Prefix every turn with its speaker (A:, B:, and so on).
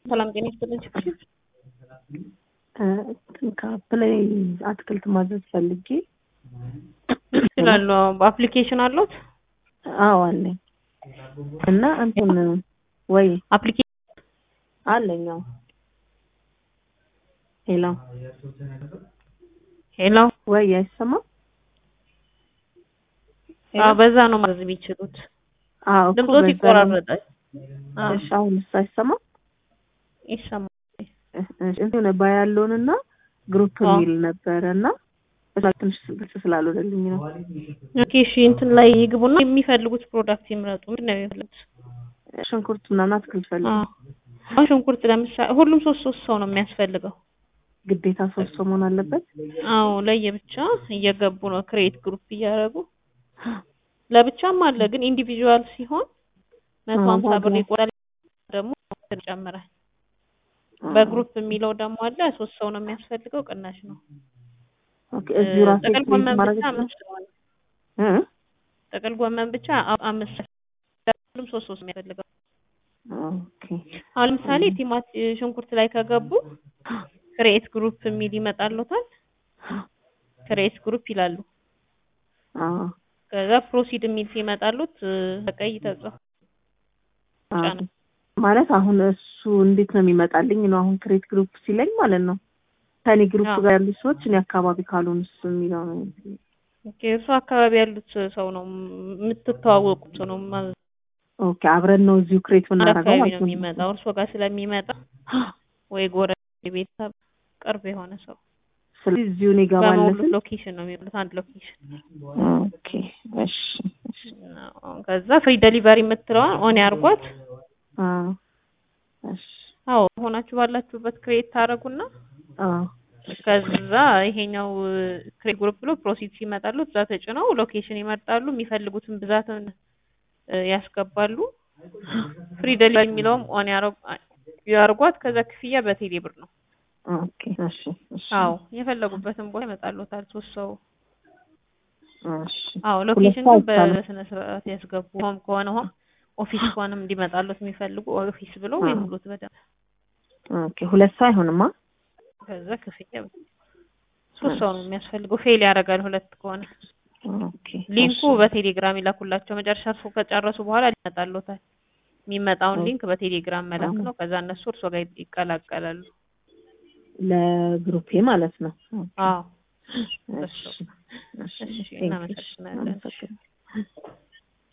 A: ሰላም ጤና ይስጥልኝ።
B: ከፕላይ አትክልት ማዘዝ ፈልጌ
A: ይችላሉ። በአፕሊኬሽን አሉት?
B: አዎ አለኝ። እና እንትን ወይ
A: አፕሊኬሽን
B: አለኝ። አዎ ሄሎ
A: ሄሎ፣
B: ወይ አይሰማም?
A: አዎ በዛ ነው ማዘዝ የሚችሉት።
B: አዎ እኮ
A: ድምፆት
B: በዛ ነው።
A: ይቆራረጣል። አዎ
B: እሺ አሁንስ አይሰማም?
A: ይሰማል።
B: እሺ እንትን ባይ ያለውንና ግሩፕ
A: አዎ።
B: የሚል ነበረ እና እዛ ትንሽ ግልጽ ስላልሆነልኝ ነው።
A: ኦኬ እሺ፣ እንትን ላይ ይግቡና የሚፈልጉት ፕሮዳክት ይምረጡ። ምንድን ነው የሚፈልጉት?
B: ሽንኩርት ምናምን አትክልት ፈልግ
A: አዎ አሁን ሽንኩርት ለምሳሌ ሁሉም ሶስት ሶስት ሰው ነው የሚያስፈልገው።
B: ግዴታ ሶስት ሰው መሆን አለበት።
A: አዎ ለየብቻ እየገቡ ነው ክሬት ግሩፕ እያደረጉ ለብቻም አለ ግን ኢንዲቪዥዋል ሲሆን መቶ
B: አዎ፣
A: ሀምሳ ብር
B: ዋጋው።
A: ይቆራል ደግሞ ይጨምራል። በግሩፕ የሚለው ደግሞ አለ ሶስት ሰው ነው የሚያስፈልገው ቅናሽ ነው።
B: ኦኬ እዚሁ ራሴ
A: ጥቅል
B: ፕሪንት
A: ጎመን
B: ማድረግ
A: ብቻ
B: ይችላል?
A: አምስት ነው።
B: እ?
A: ጥቅል ጎመን ብቻ አ- አምስት ሁሉም ሶስት ሶስት የሚያስፈልገው።
B: ኦኬ
A: አሁን ለምሳሌ ቲማት ሽንኩርት ላይ ከገቡ ክሬት ግሩፕ የሚል ይመጣሉታል። ክሬት ግሩፕ ይላሉ።
B: አዎ
A: ከዛ ፕሮሲድ የሚል ሲመጣሉት እ፣ በቀይ ተጽፎ
B: አዎ።
A: ብቻ ነው።
B: ማለት አሁን እሱ እንዴት ነው የሚመጣልኝ ነው አሁን ክሬት ግሩፕ ሲለኝ ማለት ነው ከኔ ግሩፕ
A: አዎ።
B: ጋር ያሉ ሰዎች እኔ አካባቢ ካልሆኑ እሱ የሚለው ነው
A: ኦኬ እሱ አካባቢ ያሉት ሰው ነው የምትተዋወቁት ሰው ነው ማ-
B: ኦኬ አብረን ነው እዚሁ ክሬት የምናደርገው
A: አካባቢ
B: ማለት
A: ነው የሚመጣው እርሶ ጋር ስለሚመጣ ወይ ጎረቤት ቤተሰብ ቅርብ የሆነ ሰው
B: ስለዚህ እዚሁ እኔ ጋር
A: በሙሉ
B: ባለስን
A: ሎኬሽን ነው የሚሉት አንድ ሎኬሽን
B: ኦኬ እሺ እሺ
A: ከዛ ፍሪ ደሊቨሪ የምትለዋን ኦን ያርጓት
B: አዎ እሺ
A: አዎ ሆናችሁ ባላችሁበት ክሬት ታደርጉና
B: አዎ
A: ከዛ ይሄኛው ክሬት ግሩፕ ብሎ ፕሮሲድ ሲመጣሉ እዛ ተጭነው ሎኬሽን ይመርጣሉ የሚፈልጉትን ብዛትን እ፣ ያስገባሉ ፍሪ ደሊቨሪ የሚለውም ኦን ያርጓት ከዛ ክፍያ በቴሌ ብር ነው
B: ኦኬ እሺ እሺ
A: አዎ የፈለጉበትን ቦታ ይመጣሉታል ሶስት ሰው
B: እሺ
A: አዎ ሎኬሽን
B: ሰው
A: ግን
B: አይቻልም።
A: በስነ ስርዓት ያስገቡ ሆም ከሆነ ሆም ኦፊስ ከሆነም እንዲመጣሉት የሚፈልጉ ኦፊስ ብሎ ወይ
B: አዎ።
A: ሙሉት በደንብ
B: ኦኬ ሁለት ሰው አይሆንማ
A: ከዛ ክፍያ ሶስት ሰው ነው የሚያስፈልገው ፌል ያደርጋል ሁለት ከሆነ
B: ኦኬ
A: ሊንኩ
B: እሺ።
A: በቴሌግራም ይላኩላቸው መጨረሻ እርሶ ከጨረሱ በኋላ ይመጣሉታል የሚመጣውን
B: ኦኬ።
A: ሊንክ በቴሌግራም መላክ
B: አዎ።
A: ነው ከዛ እነሱ እርሶ ጋር ይቀላቀላሉ
B: ለግሩፔ ማለት ነው
A: አዎ
B: እሺ እሺ
A: እሺ፣
B: ቴንክ ዩ።
A: እናመሰግናለን።
B: አመሰግናለሁ።